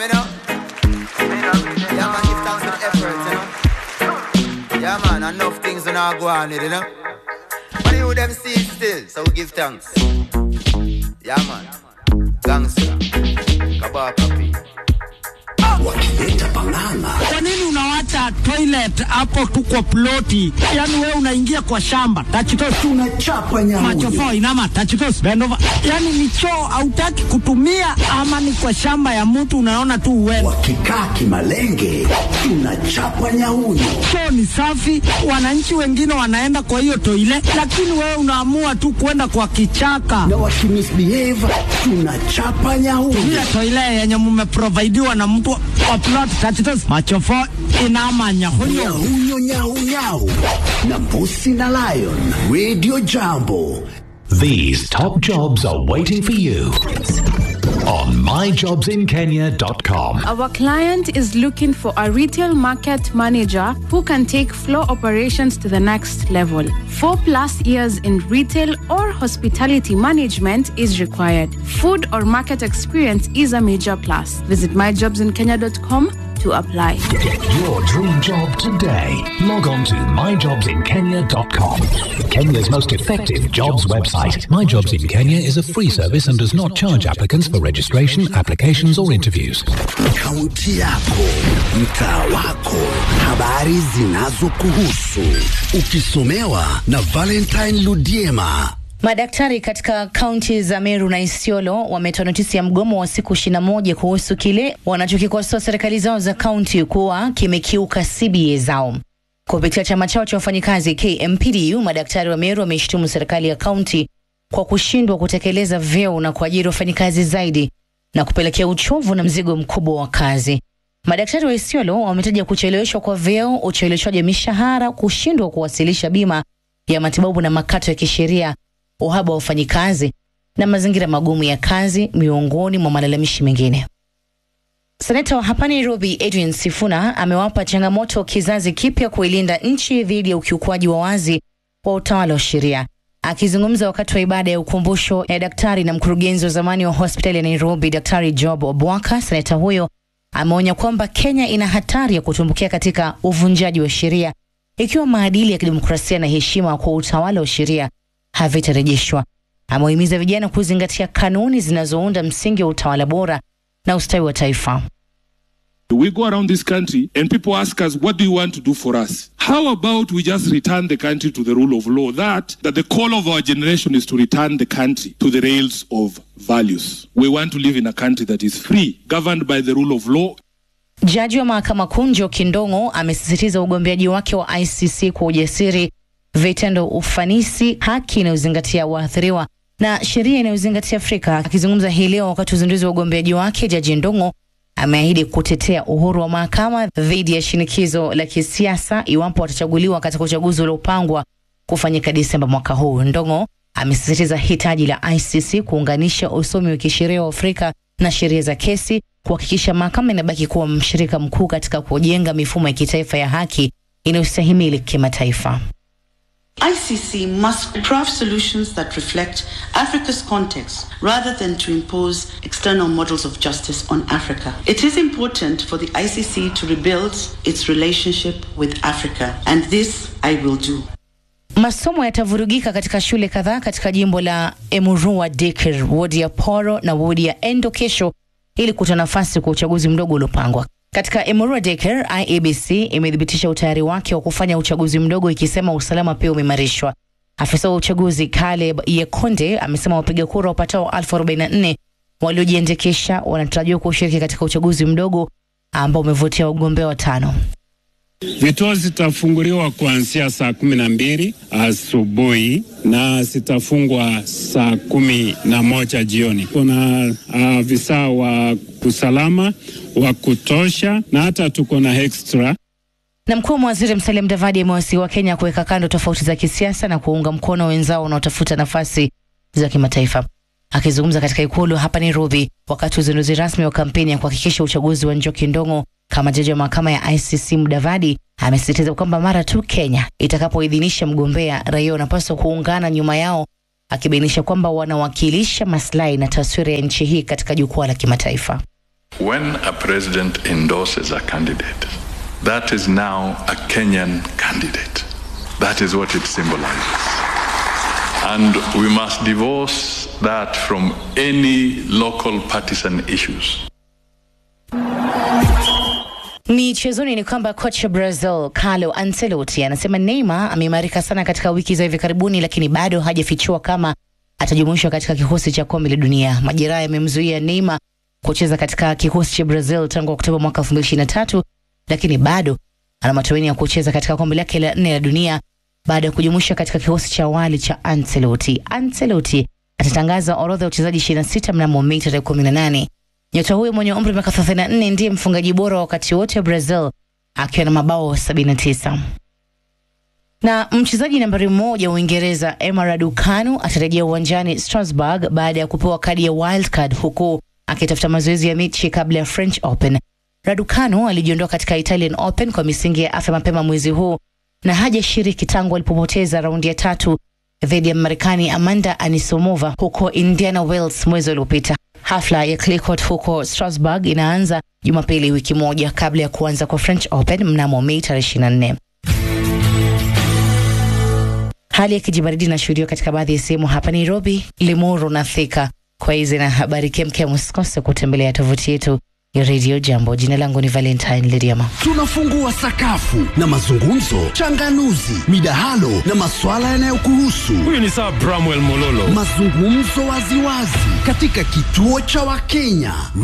You know? Yeah, man, give thanks for the effort, you know? Yeah, man, enough things are not go on with, you know? But you them see it still, so we give thanks. Yeah, man. Gangster. Kabaka P. wakileta pang'ang'a Kwa nini unawacha toilet hapo tu kwa ploti? Yaani wewe unaingia kwa shamba. Tachitos tunachapa nyamuyo machofo inama tachitos bend over. Yaani ni choo hautaki kutumia ama ni kwa shamba ya mtu unaona tu uende. wakikaa kimalenge tunachapa nyauyo Choo ni safi, wananchi wengine wanaenda kwa hiyo toilet, lakini wewe unaamua tu kwenda kwa kichaka. na wakimisbehave tunachapa nyauyo Ile toilet yenye mmeprovidiwa na mtu wa plot tachitos machofo inama nyahunyo. nyauyo nyaunyau na mbusi na lion radio jambo These top jobs are waiting for you on myjobsinkenya.com. Our client is looking for a retail market manager who can take floor operations to the next level. Four plus years in retail or hospitality management is required. Food or market experience is a major plus. Visit myjobsinkenya.com to apply. Get your dream job today. Log on to myjobsinkenya.com. Kenya's most effective jobs website. My Jobs in Kenya is a free service and does not charge applicants for registration, applications, or interviews. kaunti yako mtaa wako habari zinazokuhusu ukisomewa na valentine ludiema Madaktari katika kaunti za Meru na Isiolo wametoa notisi ya mgomo wa siku 21 kuhusu kile wanachokikosoa serikali zao za kaunti kuwa kimekiuka CBA zao. Kupitia chama chao cha wafanyikazi KMPDU, madaktari wa Meru wameshtumu serikali ya kaunti kwa kushindwa kutekeleza vyeo na kuajiri wafanyikazi zaidi na kupelekea uchovu na mzigo mkubwa wa kazi. Madaktari wa Isiolo wametaja kucheleweshwa kwa vyeo, ucheleweshwaji wa mishahara, kushindwa kuwasilisha bima ya matibabu na makato ya kisheria, uhaba wa wafanyikazi na mazingira magumu ya kazi, miongoni mwa malalamishi mengine. Seneta wa hapa Nairobi Edwin Sifuna amewapa changamoto kizazi kipya kuilinda nchi dhidi ya ukiukwaji wa wazi wa utawala wa sheria. Akizungumza wakati wa ibada ya ukumbusho ya daktari na mkurugenzi wa zamani wa hospitali ya Nairobi, Daktari Job Obwaka, seneta huyo ameonya kwamba Kenya ina hatari ya kutumbukia katika uvunjaji wa sheria ikiwa maadili ya kidemokrasia na heshima kwa utawala wa sheria havitarejeshwa. Amewahimiza vijana kuzingatia kanuni zinazounda msingi wa utawala bora na ustawi wa taifa. We go around this country and people ask us, what do you want to do for us? How about we just return the country to the rule of law? That, that the call of our generation is to return the country to the rails of values. We want to live in a country that is free, governed by the rule of law, Jaji wa mahakama kuu Njoki Ndong'o amesisitiza ugombeaji wake wa ICC kwa ujasiri, vitendo, ufanisi, haki inayozingatia waathiriwa na sheria inayozingatia Afrika. Akizungumza hii leo wakati wa uzinduzi wa ugombeaji wake, Jaji Ndong'o ameahidi kutetea uhuru wa mahakama dhidi ya shinikizo la kisiasa iwapo watachaguliwa katika uchaguzi uliopangwa kufanyika Disemba mwaka huu. Ndong'o amesisitiza hitaji la ICC kuunganisha usomi wa kisheria wa Afrika na sheria za kesi, kuhakikisha mahakama inabaki kuwa mshirika mkuu katika kujenga mifumo ya kitaifa ya haki inayostahimili kimataifa. ICC must craft solutions that reflect Africa's context rather than to impose external models of justice on Africa. It is important for the ICC to rebuild its relationship with Africa, and this I will do. Masomo yatavurugika katika shule kadhaa katika jimbo la Emurua Dikir, wodi ya Poro na wodi ya Endo kesho ili kutoa nafasi kwa uchaguzi mdogo uliopangwa. Katika Emurua Dikir, IEBC imethibitisha utayari wake wa kufanya uchaguzi mdogo ikisema usalama pia umeimarishwa. Afisa wa uchaguzi Caleb Yekonde amesema wapiga kura wapatao elfu arobaini na nne waliojiandikisha wanatarajiwa kushiriki katika uchaguzi mdogo ambao umevutia wagombea watano. Vituo zitafunguliwa kuanzia saa kumi na mbili asubuhi na zitafungwa saa kumi na moja jioni. Kuna afisa uh, wa usalama wa kutosha na hata tuko na extra Na mkuu wa mawaziri Musalia Mudavadi amewasihi wa Kenya kuweka kando tofauti za kisiasa na kuunga mkono wenzao wanaotafuta nafasi za kimataifa. Akizungumza katika ikulu hapa Nairobi wakati wa uzinduzi rasmi wa kampeni ya kuhakikisha uchaguzi wa Njoki Ndong'o kama jaji wa mahakama ya ICC, Mudavadi amesisitiza kwamba mara tu Kenya itakapoidhinisha mgombea, raia wanapaswa kuungana nyuma yao, akibainisha kwamba wanawakilisha maslahi na taswira ya nchi hii katika jukwaa la kimataifa. When a president endorses a candidate, that is now a Kenyan candidate. That is what it symbolizes. And we must divorce that from any local partisan issues. Michezoni ni kwamba kocha Brazil Carlo Ancelotti anasema Neymar ameimarika sana katika wiki za hivi karibuni, lakini bado hajafichua kama atajumuishwa katika kikosi cha kombe la dunia. Majeraha yamemzuia Neymar kucheza katika kikosi cha Brazil tangu Oktoba mwaka 2023, lakini bado ana matumaini ya kucheza katika kombe lake la nne la dunia baada ya kujumuishwa katika kikosi cha awali cha Ancelotti. Ancelotti atatangaza orodha ya wachezaji 26 mnamo Mei tarehe 18. Nyota huyo mwenye umri wa miaka 34 ndiye mfungaji bora wa wakati wote wa Brazil akiwa na mabao 79. Na mchezaji nambari moja wa Uingereza Emma Raducanu atarejea uwanjani Strasbourg baada ya kupewa kadi ya wild card huku akitafuta mazoezi ya mechi kabla ya French Open. Raducanu alijiondoa katika Italian Open kwa misingi ya afya mapema mwezi huu na hajashiriki tangu alipopoteza raundi ya tatu dhidi ya Marekani Amanda Anisomova huko Indiana Wells mwezi uliopita. Hafla ya clay court huko Strasbourg inaanza Jumapili, wiki moja kabla ya kuanza kwa French Open mnamo Mei tarehe 24. Hali ya kijibaridi inashuhudiwa katika baadhi ya sehemu hapa Nairobi, Limuru na Thika. Kwa hizi na habari kemkem, usikose kutembelea tovuti yetu ya Radio Jambo. Jina langu ni Valentine Lidiama. Tunafungua sakafu na mazungumzo, changanuzi, midahalo na maswala yanayokuhusu. Huyu ni Sir Bramwell Mololo. Mazungumzo waziwazi katika kituo cha Wakenya.